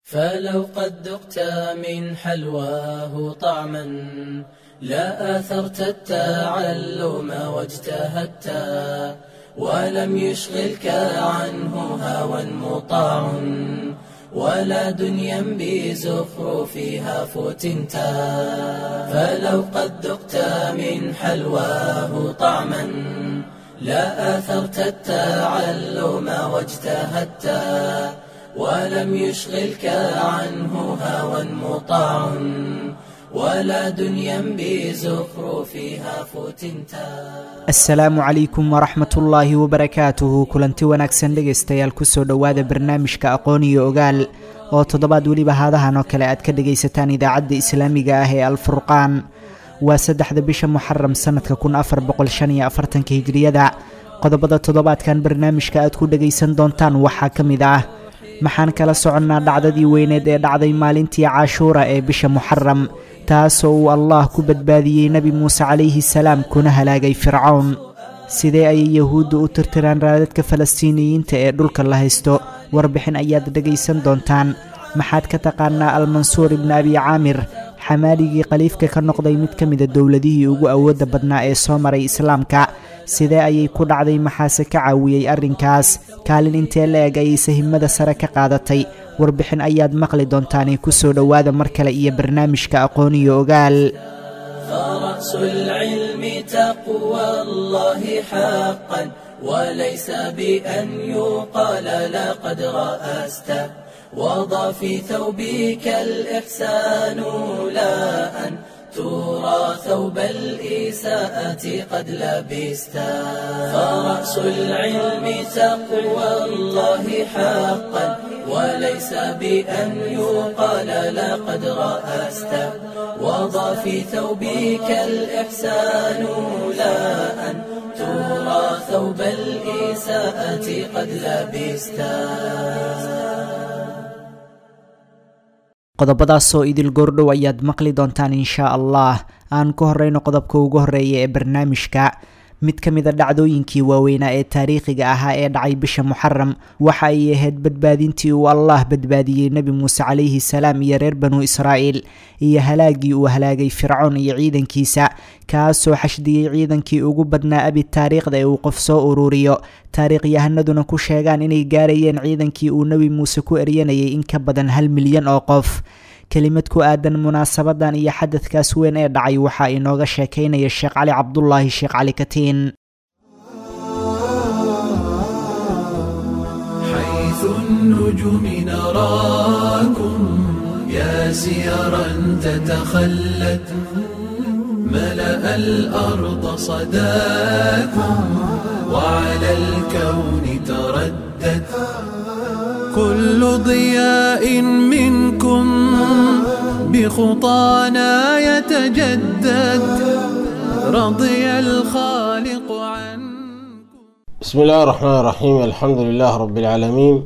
فلو قد ذقت من حلواه طعما لا آثرت التعلم واجتهدت ولم يشغلك عنه هوى مطاع ولا دنيا بزخرفها فتنت فلو قد ذقت من حلواه طعما لا آثرت التعلم واجتهدت ولم يشغلك عنه هوى مطاع ولا دنيا بزخرفها فتنتا asalaamu calaykum waraxmat ullaahi wabarakaatuhu kulanti wanaagsan dhegaystayaal kusoo dhowaada barnaamijka aqoon iyo ogaal oo toddobaad weliba haadahan oo kale aad ka dhegaysataan idaacadda islaamiga ah ee alfurqaan waa saddexda bisha muxaram sanadka kun afar boqol shan iyo afartanka hijriyada qodobada toddobaadkan barnaamijka aad ku dhegaysan doontaan waxaa ka mid ah maxaan kala soconnaa dhacdadii weyneed ee dhacday maalintii caashuura ee bisha muxaram taasoo uu allah ku badbaadiyey nebi muuse calayhi salaam kuna halaagay fircown sidee ayay yahuuddu u tirtiraan raadadka falastiiniyiinta ee dhulka la haysto warbixin ayaad dhegaysan doontaan maxaad ka taqaanaa almansuur ibni abi caamir xamaaligii khaliifka ka noqday mid ka mida dowladihii ugu awoodda badnaa ee soo maray islaamka sidee ayay ku dhacday maxaase ka caawiyey arrinkaas kaalin intee la eg ayay sahimada sare ka qaadatay warbixin ayaad maqli doontaane kusoo dhowaada mar kale iyo barnaamijka aqoon iyo ogaal فرأس العلم تقوى الله حقا وليس بأن يقال لقد رأست وضع في ثوبك الإحسان لا أن ترى ثوب الإساءة قد لبست فرأس العلم تقوى الله حقا وليس بأن يقال لقد رأست وضع في ثوبك الإحسان لا أن ترى ثوب الإساءة قد لبست qodobadaasoo idil goordhow ayaad maqli doontaan inshaa allah aan ku horeyno qodobka ugu horeeya ee barnaamijka mid ka mida dhacdooyinkii waaweynaa ee taariikhiga ahaa ee dhacay bisha muxaram waxa ay ahayd badbaadintii uu allah badbaadiyey nebi muuse calayhi salaam iyo reer banu israa'iil iyo halaagii uu halaagay fircoon iyo ciidankiisa kaasoo xashdiyey ciidankii ugu badnaa abi taariikhda ee uu qof soo ururiyo taariikhyahanaduna ku sheegaan inay gaarayeen ciidankii uu nebi muuse ku eryanayay in ka badan hal milyan oo qof kelimad ku aadan munaasabadan iyo xadadkaas weyn ee dhacay waxaa inooga sheekaynaya sheekh cali cabdulaahi sheekh cali katiin حيث النجوم نراكم يا سيرا تتخلت ملأ الأرض صداكم وعلى الكون تردت كل ضياء منكم بخطانا يتجدد رضي الخالق عنكم بسم الله الرحمن الرحيم الحمد لله رب العالمين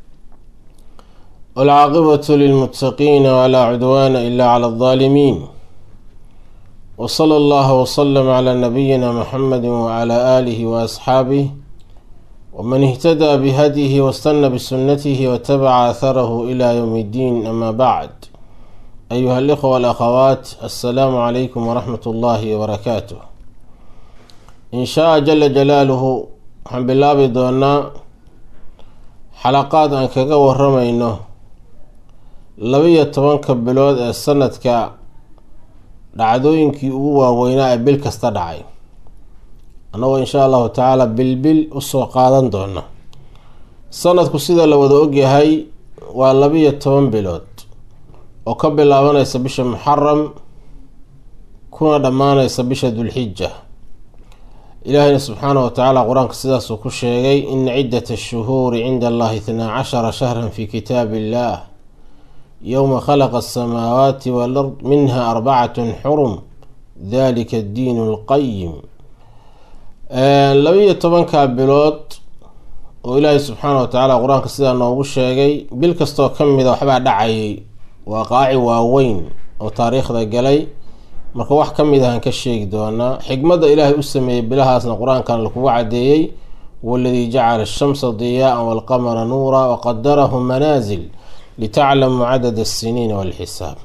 والعاقبة للمتقين ولا عدوان إلا على الظالمين وصلى الله وسلم على نبينا محمد وعلى آله وأصحابه ومن اهتدى بهديه واستنى بسنته واتبع أثره إلى يوم الدين أما بعد أيها الإخوة والأخوات السلام عليكم ورحمة الله وبركاته إن شاء جل جلاله waxaan bilaabi doonaa xalaqaad aan kaga waramayno laba-iyo tobanka bilood ee sanadka dhacdooyinkii ugu waaweynaa ee bil kasta dhacay annagoo insha allahu tacaala bilbil usoo qaadan doona sanadku sida la wada ogyahay waa laba-iyo toban bilood oo ka bilaabanaysa bisha muxaram kuna dhammaanaysa bisha dulxija ilaahayna subxaana wa tacaala qur-aanka sidaasuu ku sheegay ina ciddata ashuhuuri cinda allahi itnaa cashara shahran fi kitaabi illah yowma khalaqa asamaawaati walard minha arbacatun xurum dalika addiinu alqayim laba-iyo tobanka bilood oo ilaahay subxaana wa tacaala qur-aanka sidaa noogu sheegay bil kastoo ka mida waxbaa dhacayay waa qaaci waaweyn oo taariikhda galay marka wax ka mid ahaan ka sheegi doonaa xikmadda ilaahay u sameeyey bilahaasna qur-aankan lakugu cadeeyey waladii jacala ashamsa diyaaan walqamara nuura waqadarahu manaasil litaclamuu cadad asiniin walxisaab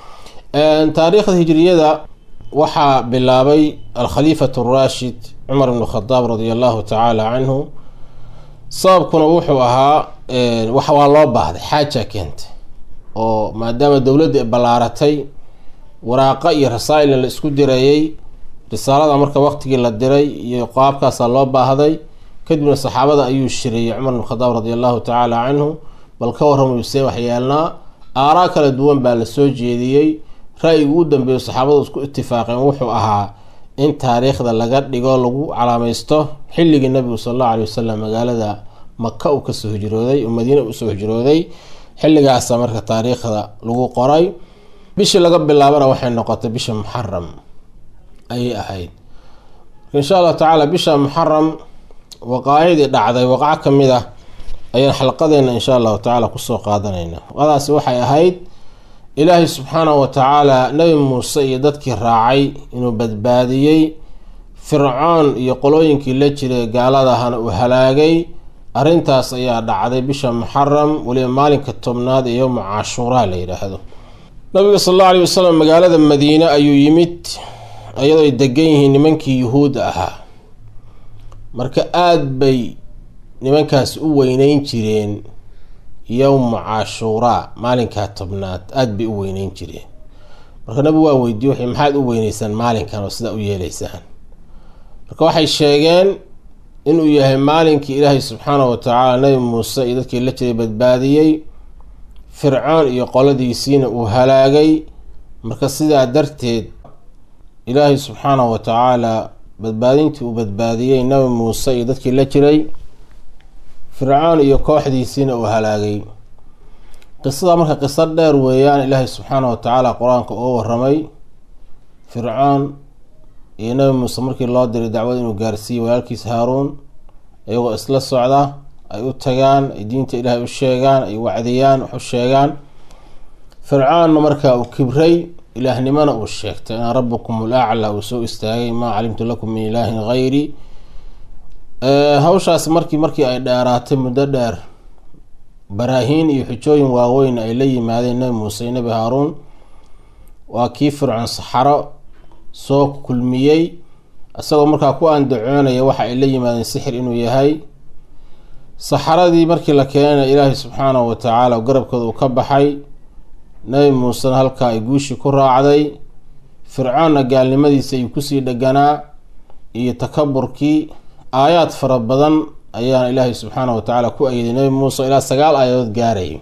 taariikhda hijriyada waxaa bilaabay alkhaliifatu araashid cumar ibnu khadaab radia allahu tacaala canhu sababkuna wuxuu ahaa waa loo baahday xaaja keentay oo maadaama dowladda ballaaratay waraaqa iyo rasaa-ilna la isku dirayey risaalada marka waqtigii la diray iyo qaabkaasaa loo baahday kadibna saxaabada ayuu shiriyey cumar ibn khadaab radi allahu tacaala canhu bal ka warramay see waxyeelnaa aaraa kala duwan baa la soo jeediyey ra-yigu u dambeeyo saxaabadu isku itifaaqeen wuxuu ahaa in taariikhda laga dhigo lagu calaamaysto xilligii nabigu sal allahu alay wasalam magaalada maka uu kasoo hijrooday oo madiina usoo hijrooday xilligaasa marka taariikhda lagu qoray bishii laga bilaabana waxay noqotay bisha muxaram ayay ahayd insha allahu tacaala bisha muxaram waqaacidii dhacday waqaco kamid ah ayaan xalqadeena insha allahu tacaala kusoo qaadanayna waqadaasi waxay ahayd ilaahay subxaanahu wa tacaala nebi muuse iyo dadkii raacay inuu badbaadiyey fircoon iyo qolooyinkii la jiray gaaladahana uu halaagay arrintaas ayaa dhacday bisha muxaram weliba maalinka tobnaad ee yowma cashuuraa la yidhaahdo nabiga sal allau alay wasalam magaalada madiine ayuu yimid iyadoo ay degan yihiin nimankii yuhuudda ahaa marka aada bay nimankaas u weyneyn jireen yowma cashuuraa maalinkaa tobnaad aada bay u weyneyn jireen marka nabigu waa weydiye waxay maxaad u weyneysaan maalinkan oo sidaa u yeeleysaan marka waxay sheegeen inuu yahay maalinkii ilaahay subxaanahu wa tacaala nabi muuse iyo dadkii la jiray badbaadiyey fircoon iyo qoladiisiina uu halaagay marka sidaa darteed ilaahay subxaanahu wa tacaala badbaadintii uu badbaadiyey nabi muuse iyo dadkii la jiray fircoon iyo kooxdiisiina uu halaagay qisada marka qiso dheer weeyaan ilaahay subxaanahu wa tacaala qur-aanka uga waramay fircoon iyo nabi muuse markii loo diray dacwad inuu gaarsiiyey walaalkiis haaruun iyagoo isla socda ay u tagaan ay diinta ilaahay u sheegaan ay wacdiyaan wax u sheegaan fircoonna markaa uu kibray ilaahnimona uu sheegtay ana rabukum ulaclaa uu soo istaagay maa calimtu lakum min ilaahin hayri hawshaasi markii markii ay dheeraatay muddo dheer baraahiin iyo xujooyin waaweyn ay la yimaadeen nabi muuse iyo nabi haaruun waa kii fircoon saxaro soo kulmiyey isagoo markaa ku andacoonaya waxa ay la yimaadeen sixir inuu yahay saxaradii markii la keenana ilaahay subxaanahu wa tacaala garabkooda uu ka baxay nabi muusena halkaa ay guushii ku raacday fircoonna gaalnimadiisa ayuu kusii dheganaa iyo takaburkii aayaad fara badan ayaana ilaahay subxaanahu wa tacaala ku ayiday nabi muuse ilaa sagaal aayadood gaarayay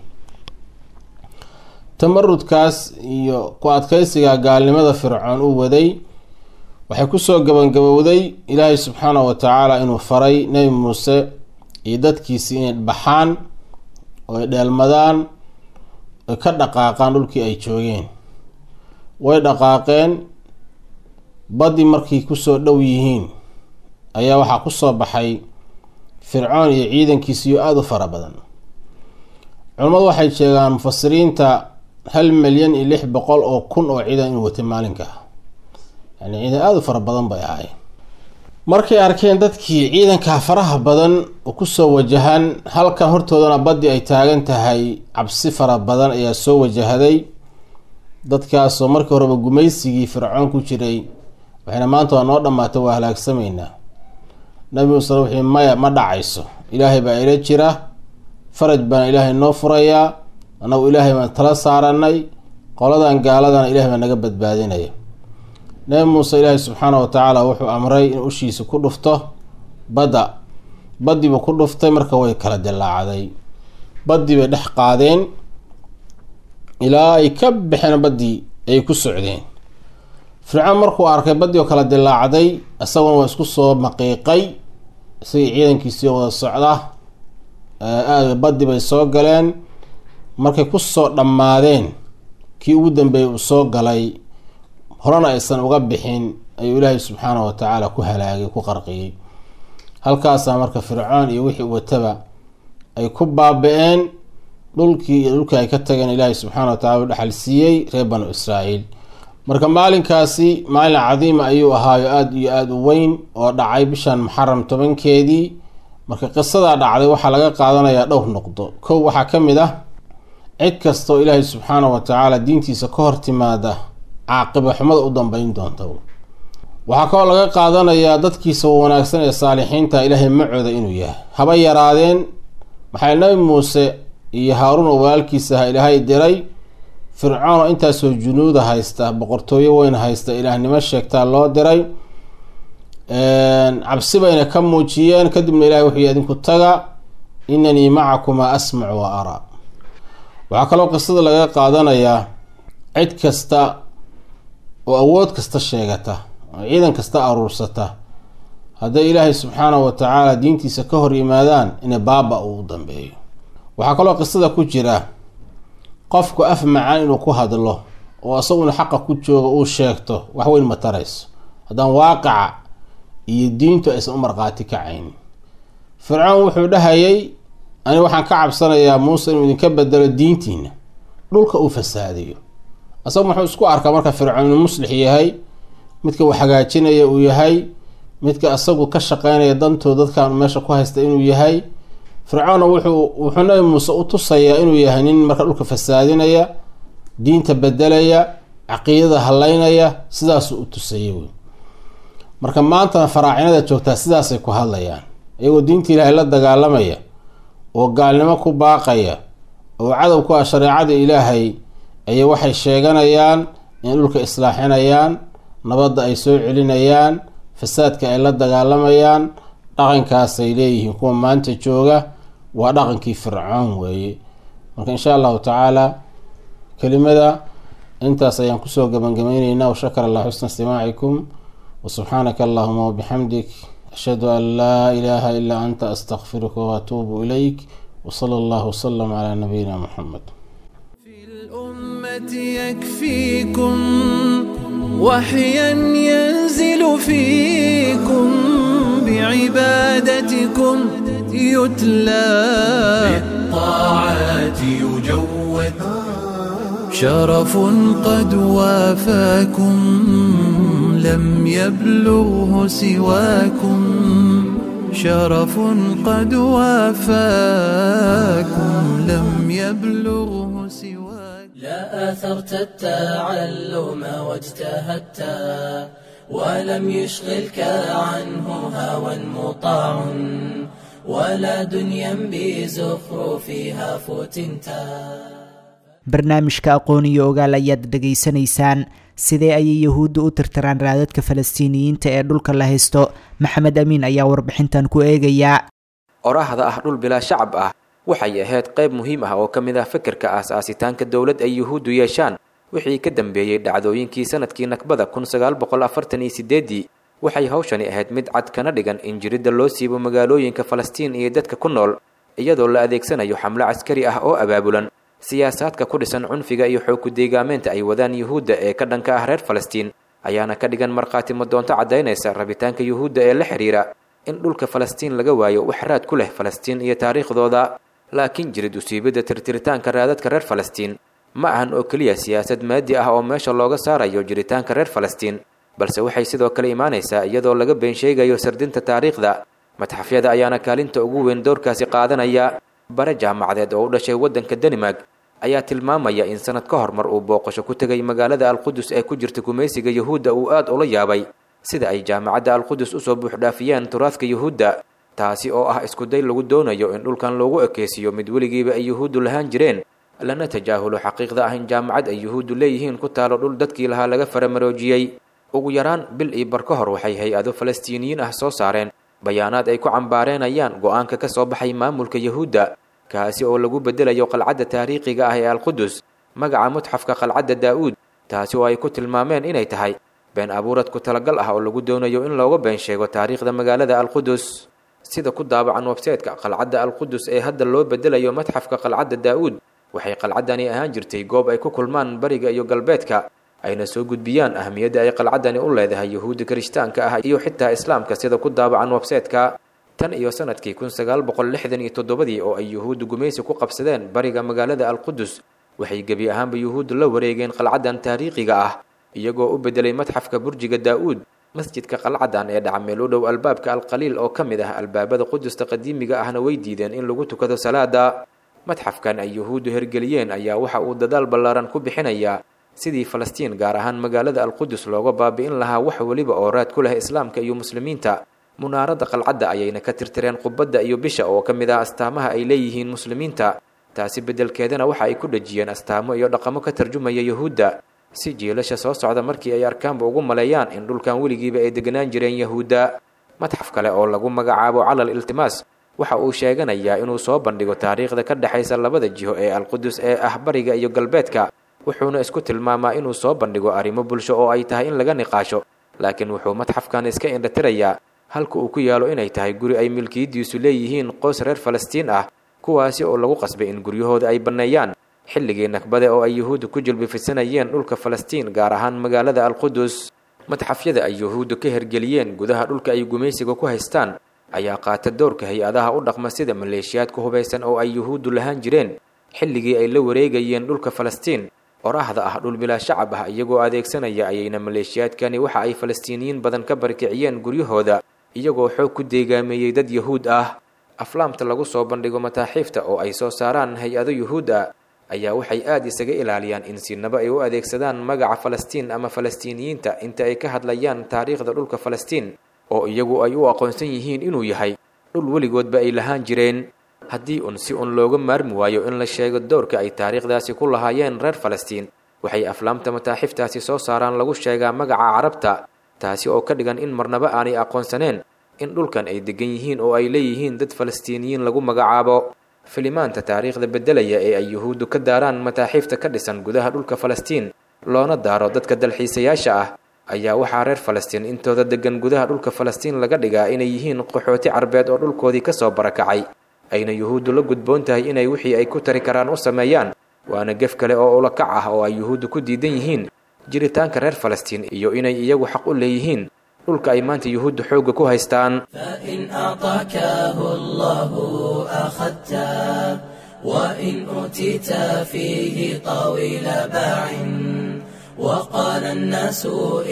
tamarudkaas iyo ku adkeysiga gaalnimada fircoon uu waday waxay kusoo gabangabowday ilaahay subxaanahu wa tacaala inuu faray nebi muuse iyo dadkiisii inay baxaan oo ay dheelmadaan oy ka dhaqaaqaan dhulkii ay joogeen way dhaqaaqeen baddi markay kusoo dhow yihiin ayaa waxaa kusoo baxay fircoon iyo ciidankiisiyo aada u fara badan culimmadu waxay sheegaan mufasiriinta hal milyan iyo lix boqol oo kun oo ciidan inuu watay maalinka yani ciidan aada u fara badan bay ahayn markay arkeen dadkii ciidankaa faraha badan oo kusoo wajahan halkan hortoodana baddi ay taagan tahay cabsi fara badan ayaa soo wajahday dadkaasoo markii horeba gumaysigii fircoon ku jiray waxayna maanta waa noo dhammaatay waa halaagsameynaa nabi muuse wuxuu maya ma dhacayso ilaahay baa ila jira faraj baana ilaahay noo furayaa annagu ilaahay baan tala saaranay qoladan gaaladana ilahay baa naga badbaadinaya nabi muuse ilaahay subxaana wa tacaala wuxuu amray in ushiisa ku dhufto badda baddiibuu ku dhuftay marka way kala dilaacday baddii bay dhex qaadeen ilaa ay ka baxeen baddii ay ku socdeen fircoon markuu arkay baddii oo kala dilaacday isaguna waa isku soo maqiiqay isagii ciidankiisii wada socda aada baddi bay soo galeen markay kusoo dhammaadeen kii ugu dambeeyay uu soo galay horena aysan uga bixin ayuu ilaahay subxaanahu wa tacaala ku halaagay ku qarqiyey halkaasaa marka fircoon iyo wixii wataba ay ku baaba-een dhulkii iyo dhulkii ay ka tageen ilaahay subxaana wa tacala u dhexal siiyey reer banu israa'iil marka maalinkaasi maalin cadiima ayuu ahaayo aada iyo aada u weyn oo dhacay bishan muxaram tobankeedii marka qisadaa dhacday waxaa laga qaadanayaa dhowr noqdo kow waxaa ka mid ah cid kastoo ilaahay subxaana wa tacaala diintiisa ka hor timaada caaqiba xumada u dambeyn doonta waxaa kaloo laga qaadanayaa dadkiisa wanaagsan ee saalixiinta ilaahay macooda inuu yahay haba yaraadeen maxay nabi muuse iyo haaruun oo walaalkiisa aha ilaahay diray fircoon oo intaasoo junuuda haysta boqortooyo weyn haysta ilaahnimo sheegtaa loo diray cabsi bayna ka muujiyeen kadibna ilahay wuxuu yihi idinku taga inanii macakumaa asmacu wa araa waxaa kaloo qisada laga qaadanayaa cid kasta oo awood kasta sheegata oo ciidan kasta aruursata hadday ilaahay subxaanahu wa tacaala diintiisa ka hor yimaadaan inay baaba uu u dambeeyo waxaa kaloo qisada ku jira qofku af macaan inuu ku hadlo oo isaguna xaqa ku jooga uu sheegto wax weyn ma tarayso haddaan waaqica iyo diintu aysan u markhaati kacaynin fircoon wuxuu dhahayay ani waxaan ka cabsanayaa muuse inuu idinka bedelo diintiina dhulka uu fasaadiyo asaga muxuu isku arkaa marka fircoon inuu muslix yahay midka uu hagaajinaya uu yahay midka isagu ka shaqeynaya dantoo dadkan meesha ku haysta inuu yahay fircoonna wuxuu wuxuu nabi muuse u tusayaa inuu yahay nin marka dhulka fasaadinaya diinta bedelaya caqiidada haleynaya sidaasuu u tusayay wey marka maantana faraacinada joogtaa sidaasay ku hadlayaan iyagoo diinta ilaahay la dagaalamaya oo gaalnimo ku baaqaya oo cadow ku ah shareecada ilaahay ayay waxay sheeganayaan in dhulka islaaxinayaan nabadda ay soo celinayaan fasaadka ay la dagaalamayaan dhaqankaasay leeyihiin kuwa maanta jooga waa dhaqankii fircoon weeye marka insha allahu tacaala kelimada intaas ayaan kusoo gabangabeyneynaa washakar allah xusna istimaacikum wasubxaanaka allahuma wabixamdik ashhadu an laa ilaaha ilaa anta astakfiruka waatuubu ilayk wsala allahu wsalam calaa nabiyina muxamed في الأمة يكفيكم وحيا ينزل فيكم بعبادتكم يتلى بالطاعات يجود شرف قد وافاكم لم يبلغه سواكم شرف قد وافاكم لم يبلغه سواكم لا أثرت التعلم واجتهدت ولم يشغلك عنه هوى مطاع ولا دنيا بزخرفها فتنتا barnaamijka aqoon iyo ogaal ayaad dhegaysanaysaan sidee ayay yahuudda u tirtiraan raadadka falastiiniyiinta ee dhulka la haysto maxamed amiin ayaa warbixintan ku eegayaa oraahda ah dhul bilaa shacab ah waxay ahayd qayb muhiim ah oo ka mid ah fikirka aas-aasitaanka dowlad ay yuhuuddu yeeshaan wixii ka dambeeyey dhacdooyinkii sanadkii nakbada kun sagaal boqol afartan iyo sideedii waxay hawshani ahayd mid cad kana dhigan in jiridda loo siibo magaalooyinka falastiin iyo dadka ku nool iyadoo la adeegsanayo xamlo caskari ah oo abaabulan siyaasaadka ku dhisan cunfiga iyo xoogku deegaameynta ay wadaan yuhuudda ee ka dhanka ah reer falastiin ayaana ka dhigan markhaati madoonto caddaynaysa rabitaanka yuhuudda ee la xidhiira in dhulka falastiin laga waayo wax raad ku leh falastiin iyo taariikhdooda laakiin jirid usiibidda tirtiritaanka raadadka reer falastiin ma ahan oo keliya siyaasad maadi ah oo meesha looga saarayo jiritaanka reer falastiin balse waxay sidoo kale imaanaysaa iyadoo laga been sheegayo sardinta taariikhda matxafyada ayaana kaalinta ugu weyn dowrkaasi qaadanaya bare jaamacadeed oo u dhashay waddanka danimark ayaa tilmaamaya in sanad ka hor mar uu booqasho ku tegay magaalada alqudus ee ku jirta gumaysiga yuhuudda uu aad ula yaabay sida ay jaamacadda alqudus usoo buuxdhaafiyeen turaadka yuhuudda taasi oo ah iskuday lagu doonayo in dhulkan loogu ekeysiiyo mid weligiiba ay yuhuuddu lahaan jireen lana tajaahulo xaqiiqda ah in jaamacad ay yuhuuddu leeyihiin ku taalo dhul dadkii lahaa laga faramaroojiyey ugu yaraan bil iyo bar ka hor waxay hay-ado falastiiniyiin ah soo saareen bayaanaad ay ku cambaareenayaan go-aanka ka soo baxay maamulka yuhuudda kaasi oo lagu bedelayo qalcadda taariikhiga ah ee alqudus magaca mutxafka qalcadda daa-uud taasi oo ay ku tilmaameen inay tahay been abuurad ku talagal ah oo lagu doonayo in looga been sheego taariikhda magaalada alqudus sida ku daabacan websaytka qalcadda alqudus ee hadda loo bedelayo matxafka qalcadda daa-uud waxay qalcaddani ahaan jirtay goob ay ku kulmaan bariga iyo galbeedka ayna soo gudbiyaan ahmiyadda ay qalcaddani u leedahay yuhuudda kirishtaanka ah iyo xitaa islaamka sida ku daabacan websaytka tan iyo sanadkii kun sagaal boqol lixdan iyo toddobadii oo ay yuhuuddu gumaysi ku qabsadeen bariga magaalada alqudus waxay gebi ahaanba yuhuuddu la wareegeen qalcaddan taariikhiga ah iyagoo u bedelay matxafka burjiga daa-uud masjidka qalcadan ee dhaca meel u dhow albaabka alqaliil oo ka mid ah albaabada qudusta qadiimiga ahna way diideen in lagu tukado salaada madxafkan ay yuhuuddu hergeliyeen ayaa waxa uu dadaal ballaaran ku bixinayaa sidii falastiin gaar ahaan magaalada alqudus looga baabi'in lahaa wax weliba oo raad ku leh islaamka iyo muslimiinta munaaradda qalcadda ayayna ka tirtireen qubadda iyo bisha oo ka mid ah astaamaha ay leeyihiin muslimiinta taasi beddelkeedana waxa ay ku dhejiyeen astaamo iyo dhaqamo ka tarjumaya yuhuudda si jiilasha soo socda markii ay arkaanba ugu maleeyaan in dhulkan weligiiba ay deganaan jireen yahuudda madxaf kale oo lagu magacaabo calal iltimaas waxa uu sheeganayaa inuu soo bandhigo taariikhda ka dhexaysa labada jiho ee alqudus ee ah bariga iyo galbeedka wuxuuna isku tilmaamaa inuu soo bandhigo arrimo bulsho oo ay tahay in laga niqaasho laakiin wuxuu madxafkan iska indhatirayaa halka uu ku yaalo inay tahay guri ay milkiyaddiisu leeyihiin qoys reer falastiin ah kuwaasi oo lagu qasbay in guryahooda ay banneeyaan xilligii nakbade oo ay yuhuuddu ku jilbifisanayeen dhulka falastiin gaar ahaan magaalada alqudus madxafyada ay yuhuuddu ka hergeliyeen gudaha dhulka ay gumaysiga ku haystaan ayaa qaata dowrka hay-adaha u dhaqma sida maleeshiyaadka hubaysan oo ay yuhuuddu lahaan jireen xilligii ay la wareegayeen dhulka falastiin oraahda ah dhul bilaa shacab ah iyagoo adeegsanaya ayayna maleeshiyaadkani waxa ay falastiiniyiin badan ka barkiciyeen guryahooda iyagoo xoog ku deegaameeyey dad yuhuud ah aflaamta lagu soo bandhigo mataaxiifta oo ay soo saaraan hay-ado yuhuud ah ayaa waxay aada isaga ilaaliyaan in sinaba ay u adeegsadaan magaca falastiin ama falastiiniyiinta inta ay ka hadlayaan taariikhda dhulka falastiin oo iyagu ay u aqoonsan yihiin inuu yahay dhul weligoodba ay lahaan jireen haddii un si un looga maarmi waayo in la sheego dowrka ay taariikhdaasi ku lahaayeen reer falastiin waxay aflaamta mataaxiftaasi soo saaraan lagu sheegaa magaca carabta taasi oo ka dhigan in marnaba aanay aqoonsaneen in dhulkan ay degan yihiin oo ay leeyihiin dad falastiiniyiin lagu magacaabo filimaanta taariikhda beddelaya ee ay yuhuuddu ka daaraan mataaxiifta ka dhisan gudaha dhulka falastiin loona daaro dadka dalxiisayaasha ah ayaa waxaa reer falastiin intooda degan gudaha dhulka falastiin laga dhigaa inay yihiin qaxooti carbeed oo dhulkoodii ka soo barakacay ayna yuhuuddu la gudboon tahay inay wixii ay ku tari karaan u sameeyaan waana gef kale oo ulakac ah oo ay yuhuuddu ku diidan yihiin jiritaanka reer falastiin iyo inay iyagu xaq u leeyihiin dhulka ay maanta yuhuuddu xoogga ku haystaan فإن أعطاكه الله أخذته وإن أوتيت فيه طويل باع وقال الناس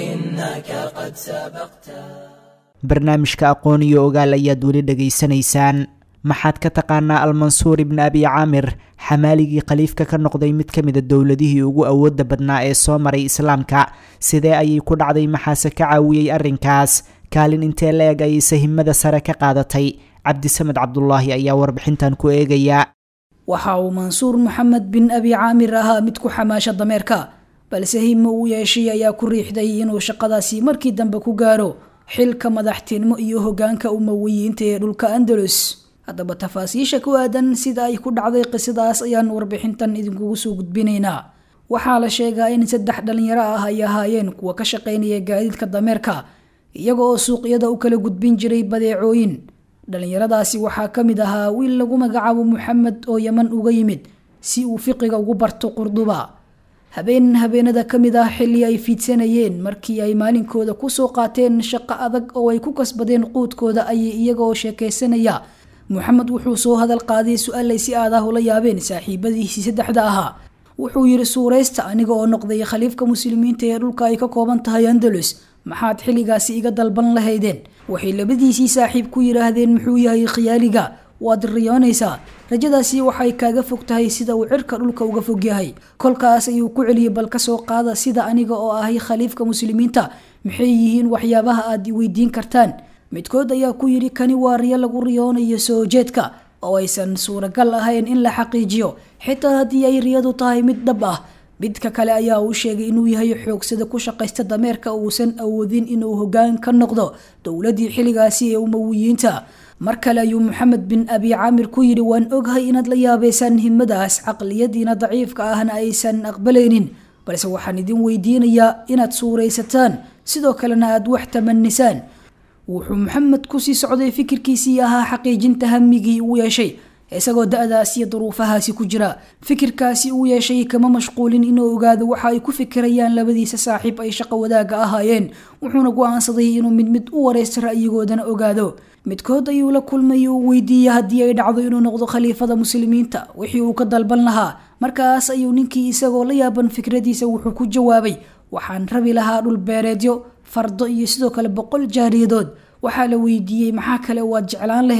إنك قد سبقته barnaamijka aqoon iyo ogaal ayaad weli dhegaysanaysaan maxaad ka taqaanaa almansuur ibni abi caamir xamaaligii khaliifka ka noqday mid ka mida dowladihii ugu awoodda badnaa ee soo maray islaamka sidee ayay ku dhacday maxaase ka caawiyey arrinkaas kaalin intee la eg ayay sahimada sare ka qaadatay cabdisamed cabdulaahi ayaa warbixintan ku eegaya waxa uu mansuur maxamed bin abi caamir ahaa mid ku xamaasha dameerka balse himo uu yeeshay ayaa ku riixday inuu shaqadaasi markii dambe ku gaaro xilka madaxtinimo iyo hogaanka umawiyiinta ee dhulka andalus haddaba tafaasiisha ku aadan sida ay ku dhacday qisadaas ayaan warbixintan idinkugu soo gudbinaynaa waxaa la sheegaa in saddex dhalinyaro ah ay ahaayeen kuwa ka shaqaynaya gaadiidka dameerka iyaga oo suuqyada u kala gudbin jiray badeecooyin dhalinyaradaasi waxaa ka mid ahaa wiil lagu magacaabo maxamed oo yaman uga yimid si uu fiqiga ugu barto qurduba habeen habeenada ka mid ah xilli ay fiidsanayeen markii ay maalinkooda kusoo qaateen shaqo adag oo ay ku kasbadeen quudkooda ayay iyagaoo sheekaysanaya moxamed wuxuu soo hadal qaaday su-aal ay si aad ah ula yaabeen saaxiibadiisii saddexda ahaa wuxuu yidhi suuraysta aniga oo noqday khaliifka muslimiinta ee dhulka ay ka kooban tahay andalus maxaad xilligaasi iga dalban lahaydeen waxay labadiisii saaxiib ku yidhaahdeen muxuu yahay khiyaaliga waad riyoonaysaa rajadaasi waxay kaaga fog tahay sida uu cirka dhulka uga fog yahay kolkaas ayuu ku celiyay bal kasoo qaada sida aniga oo ahay khaliifka muslimiinta maxay yihiin waxyaabaha aad weydiin kartaan midkood ayaa ku yidhi kani waa riyo lagu riyoonayo soo jeedka oo aysan suuragal ahayn in la xaqiijiyo xitaa haddii ay riyadu tahay mid dhab ah midka kale ayaa uu sheegay inuu yahay xoogsada ku shaqaysta dameerka uusan awoodin inuu hogaan ka noqdo dowladii xilligaasi ee umawiyiinta mar kale ayuu maxamed bin abi caamir ku yidhi waan oghay inaad la yaabaysaan himadaas caqliyadiina daciifka ahna aysan aqbalaynin balse waxaan idin weydiinayaa inaad suuraysataan sidoo kalena aad wax tamanisaan wuxuu maxamed kusii socday fikirkiisii ahaa xaqiijinta hamigii uu yeeshay isagoo da-daas iyo duruufahaasi ku jira fikirkaasi uu yeeshay kama mashquulin inuu ogaado waxa ay ku fikirayaan labadiisa saaxiib ay shaqo wadaaga ahaayeen wuxuuna go-aansaday inuu mid mid u wareysto ra'yigoodana ogaado midkood ayuu la kulmay uu weydiiyey haddii ay dhacdo inuu noqdo khaliifada muslimiinta wixii uu ka dalban lahaa markaas ayuu ninkii isagoo la yaaban fikradiisa wuxuu ku jawaabay waxaan rabi lahaa dhul beereedyo fardo iyo sidoo kale boqol jaariyadood waxaa la weydiiyey maxaa kale waad jeclaan lahayd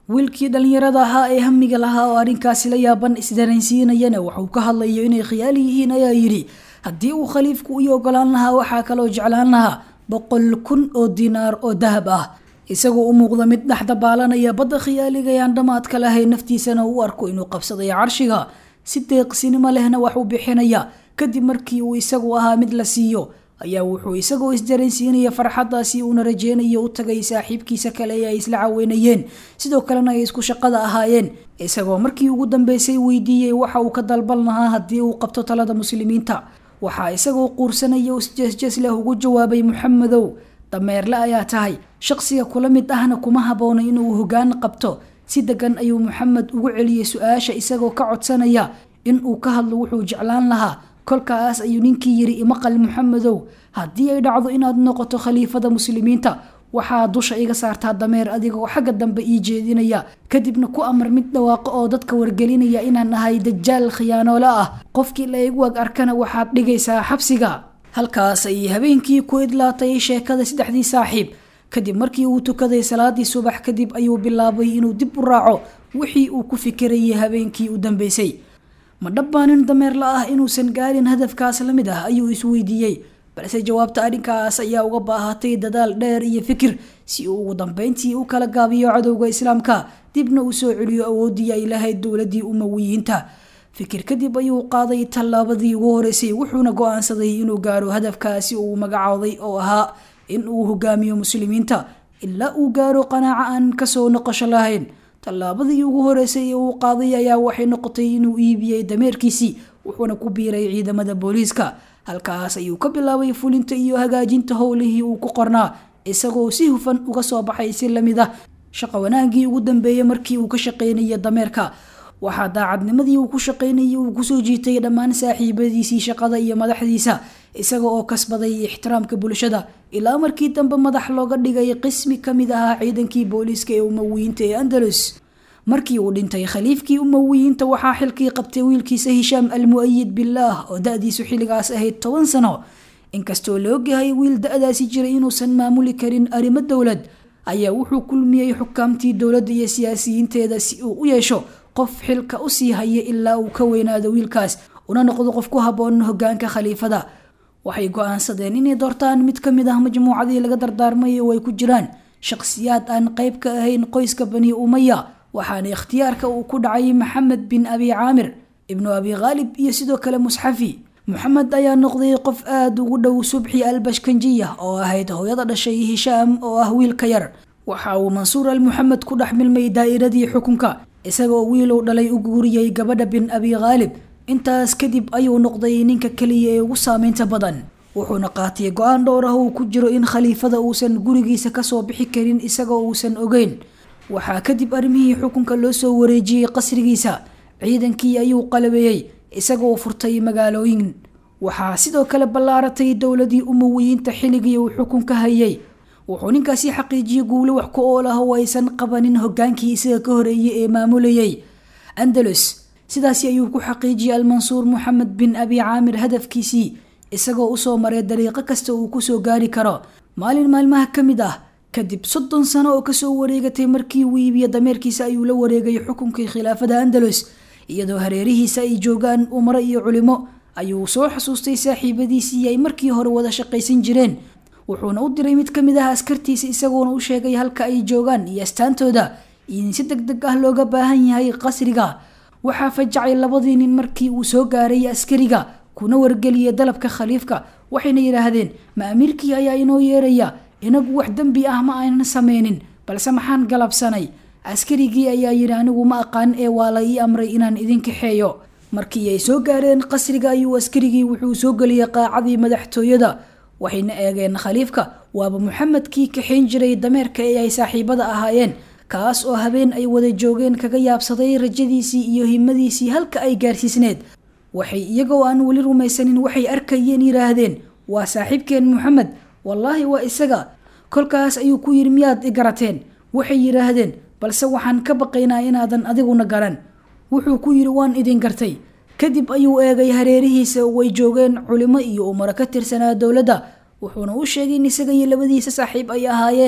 wiilkii dhallinyarada ahaa ee hamiga lahaa oo arrinkaasi la yaaban isdareensiinayana waxuu ka hadlayo inay khiyaali yihiin ayaa yidhi haddii uu khaliifku ii ogolaan lahaa waxaa kaloo jeclaan lahaa boqol kun oo dinaar oo dahab ah isagoo u muuqda mid dhex dabaalanaya badda khiyaaligayaan dhammaadka lahayn naftiisana u arko inuu qabsaday carshiga si deeqsinimo lehna wax u bixinaya kadib markii uu isagu ahaa mid la siiyo ayaa wuxuu isagoo isdareensiinaya farxaddaasi uuna rajeynayo u tagay saaxiibkiisa kale ee ay isla caweynayeen sidoo kalena ay isku shaqada ahaayeen isagoo markii ugu dambeysay weydiiyey waxa uu ka dalban lahaa haddii uu qabto talada muslimiinta waxaa isagoo quursanaya isjeesjees leh ugu jawaabay muxamedow dameerle ayaa tahay shaqsiga kula mid ahna kuma habboona inuu hoggaan qabto si degan ayuu maxamed ugu celiyey su-aasha isagoo ka codsanaya in uu ka hadlo wuxuu jeclaan lahaa kolkaas ayuu ninkii yidhi imaqal muxamedow haddii ay dhacdo inaad noqoto khaliifada muslimiinta waxaa dusha iga saartaa dameer adigoo xagga dambe ii jeedinaya kadibna ku amar mid dhawaaqo oo dadka wargelinaya inaan ahay dajaal khiyaanoole ah qofkii la igu ag arkana waxaad dhigaysaa xabsiga halkaas ayay habeenkii ku idlaatay sheekada saddexdii saaxiib kadib markii uu tukaday salaadii subax kadib ayuu bilaabay inuu dib u raaco wixii uu ku fikirayay habeenkii u dambeysay ma dhabbaanin dameerla ah inuusan gaarin hadafkaas la mid ah ayuu isweydiiyey balse jawaabta arrinkaas ayaa uga baahatay dadaal dheer iyo fikir si uu ugu dambeyntii u kala gaabiyo cadowga islaamka dibna uu soo celiyo awooddii ay lahayd dowladii umawiyiinta fikir kadib ayuu qaaday tallaabadii ugu horeysay wuxuuna go-aansaday inuu gaaro hadafkaasi uu magacooday oo ahaa in uu hogaamiyo muslimiinta ilaa uu gaaro qanaaco aan kasoo noqosho lahayn tallaabadii ugu horeysay ee uu qaaday ayaa waxay noqotay inuu iibiyey dameerkiisii wuxuuna ku biiray ciidamada booliiska halkaas ayuu ka bilaabay fulinta iyo hagaajinta howlihii uu ku qornaa isagoo si hufan uga soo baxay si lamid ah shaqo wanaagii ugu dambeeyey markii uu ka shaqeynaya dameerka waxaa daacadnimadii uu ku shaqeynayay uu kusoo jiitay dhammaan saaxiibadiisii shaqada iyo madaxdiisa isaga oo kasbaday ixtiraamka bulshada ilaa markii dambe madax looga dhigay qismi kamid ahaa ciidankii booliiska ee umawiyiinta ee andalus markii uu dhintay khaliifkii umawiyiinta waxaa xilkii qabtay wiilkiisa hishaam almu-ayid bilaah oo da-diisu xilligaas ahayd toban sano inkastoo la ogyahay wiil da-daasi jiray inuusan maamuli karin arrimo dowlad ayaa wuxuu kulmiyey xukaamtii dowladda iyo siyaasiyiinteeda si uu u yeesho qof xilka usii haya ilaa uu ka weynaado wiilkaas una noqdo qof ku habboon hogaanka khaliifada waxay go-aansadeen inay doortaan mid kamid ah majmuucadii laga dardaarmay oo ay ku jiraan shaqsiyaad aan qeyb ka ahayn qoyska bani umaya waxaana ikhtiyaarka uu ku dhacay maxamed bin abi caamir ibnu abi khaalib iyo sidoo kale musxafi moxamed ayaa noqday qof aada ugu dhow subxi albashkanjiya oo ahayd hooyada dhashay hishaam oo ah wiilka yar waxa uu mansuur al muxamed ku dhex milmay daa'iradii xukunka isagoo wiilow dhalay u guuriyey gabadha bin abi khaalib intaas kadib ayuu noqday ninka keliya ee ugu saameynta badan wuxuuna qaatay go-aan dhowr ah uu ku jiro in khaliifada uusan gurigiisa kasoo bixi karin isagoo uusan ogeyn waxaa kadib arrimihii xukunka loo soo wareejiyey qasrigiisa ciidankii ayuu qalabeeyey isagoo furtay magaalooyin waxaa sidoo kale ballaaratay dowladii umawiyiinta xilligii uu xukunka hayay wuxuu ninkaasi xaqiijiyey guulo wax ku ool ah oo aysan qabanin hogaankii isaga ka horeeyey ee maamulayay andalus sidaasi ayuu ku xaqiijiyey almansuur moxamed bin abi caamir hadafkiisii isagoo usoo maray dariiqo kasta uu kusoo gaari karo maalin maalmaha ka mid ah kadib soddon sano oo kasoo wareegatay markii uu iibiyo dameerkiisa ayuu la wareegay xukunkii khilaafada andalus iyadoo hareerihiisa ay joogaan umaro iyo culimo ayuu soo xasuustay saaxiibadiisii ay markii hore wada shaqaysan jireen wuxuuna u diray mid kamid ah askartiisa isagoona u sheegay halka ay joogaan iyo astaantooda in si deg deg ah looga baahan yahay qasriga waxaa fajacay labadii nin markii uu soo gaaray askariga kuna wargeliyay dalabka khaliifka waxayna yidhaahdeen ma amiirkii ayaa inoo yeeraya inagu wax dembi ah ma aynan sameynin balse maxaan galabsanay askarigii ayaa yidhi anigu ma aqaan ee waa la ii amray inaan idin kaxeeyo markii ay soo gaareen qasriga ayuu askarigii wuxuu soo geliyay qaacadii madaxtooyada waxayna eegeen khaliifka waaba muxamedkii kaxayn jiray dameerka ee ay saaxiibada ahaayeen kaas oo habeen ay wada joogeen kaga yaabsaday rajadiisii iyo himadiisii halka ay gaarsiisneed waxay iyagoo aan weli rumaysanin waxay arkayeen yidhaahdeen waa saaxiibkeen muxamed wallaahi waa isaga kolkaas ayuu ku yidhi miyaad i garateen waxay yidhaahdeen balse waxaan ka baqaynaa inaadan adiguna garan wuxuu ku yidhi waan idin gartay kadib ayuu eegay hareerihiisa way joogeen culimo iyo umaro ka tirsanaa dowladda wuxuuna u sheegay in isaga iyo labadiisa saaxiib ay ahaayeen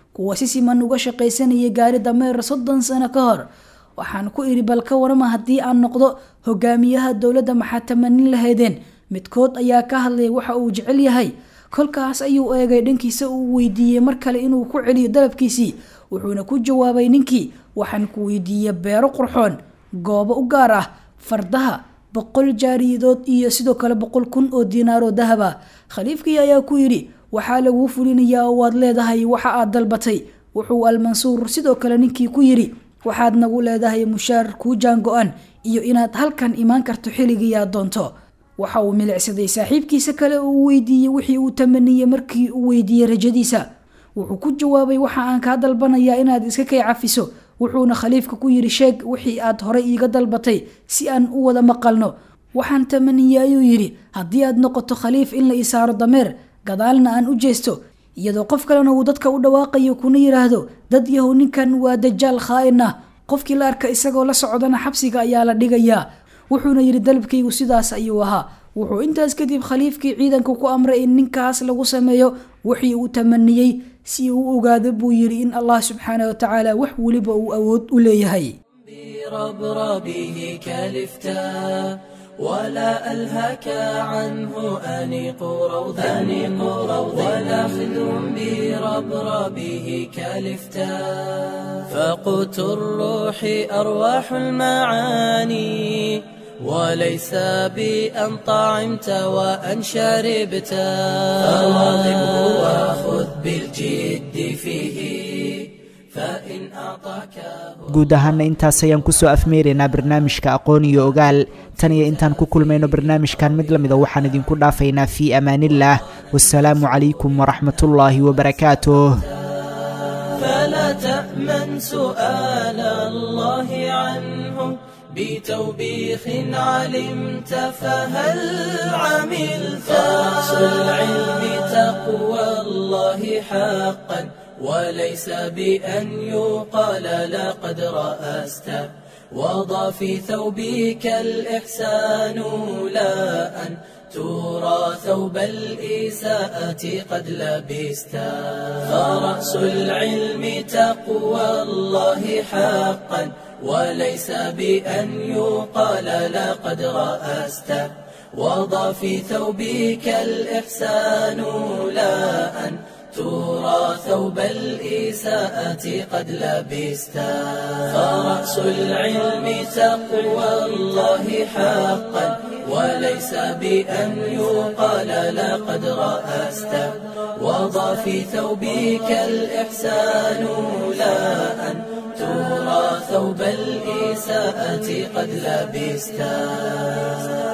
kuwa si siman uga shaqaysanaya gaari dameer soddon sano ka hor waxaan ku idhi bal ka warama haddii aan noqdo hogaamiyaha dowladda maxaa tamanin lahaydeen midkood ayaa ka hadlaya waxa uu jecel yahay kolkaas ayuu eegay dhankiisa uu weydiiyey mar kale inuu ku celiyo dalabkiisii wuxuuna ku jawaabay ninkii waxaan ku weydiiyey beero qurxoon goobo u gaar ah fardaha boqol jaariyadood iyo sidoo kale boqol kun oo diinaaroo dahab ah khaliifkii ayaa ku yidhi waxaa laguu fulinayaa oo waad leedahay waxa aad dalbatay wuxuu almansuur sidoo kale ninkii ku yidhi waxaad nagu leedahay mushaar kuu jaango-an iyo inaad halkan imaan karto xilligii aad doonto waxa uu milicsaday saaxiibkiisa kale uu weydiiyey wixii uu tamaniyey markii uu weydiiyey rajadiisa wuxuu ku jawaabay waxa aan kaa dalbanayaa inaad iska kay cafiso wuxuuna khaliifka ku yidhi sheeg wixii aad horay iiga dalbatay si aan u wada maqalno waxaan tamaniyey ayuu yidhi haddii aad noqoto khaliif in la ii saaro dameer gadaalna aan u jeesto iyadoo qof kalena uu dadka u dhawaaqayo kuna yidhaahdo dad yahow ninkan waa dajaal khaa'in ah qofkii la arka isagoo la socdana xabsiga ayaa la dhigayaa wuxuuna yidhi dalabkaygu sidaas ayuu ahaa wuxuu intaas kadib khaliifkii ciidanka ku amray in ninkaas lagu sameeyo wixii uu tamaniyey si uu ogaado buu yidhi in allah subxaana wa tacaala wax weliba uu awood u leeyahay بربربه كالفتاء ولا ألهك عنه أنيق روضا أنيق روضا ولا خذ بربربه كالفتاء فقوت الروح أرواح المعاني وليس بأن طعمت وأن شربت فواظبه وخذ بالجد فيه فإن أعطاكه guud ahaana intaas ayaan kusoo afmeeraynaa barnaamijka aqoon iyo ogaal tan iyo intaan ku kulmayno barnaamijkan mid lamida waxaan idinku dhaafaynaa fii amaanillaah wasalaamu calaykum waraxmatullaahi wabarakaatuh فلا تأمن سؤال الله عنه بتوبيخ علمت فهل عملت رأس العلم تقوى الله حقا وليس بأن يقال لقد رأست وضع في ثوبك الإحسان لا أن ترى ثوب الإساءة قد لبست فرأس العلم تقوى الله حقا وليس بأن يقال لقد رأست وضع في ثوبك الإحسان لا أن ترى ثوب الإساءة قد لبست فرأس العلم تقوى الله حقا وليس بأن يقال لقد رأست وضع في ثوبك الإحسان لا أن ترى ثوب الإساءة قد لبست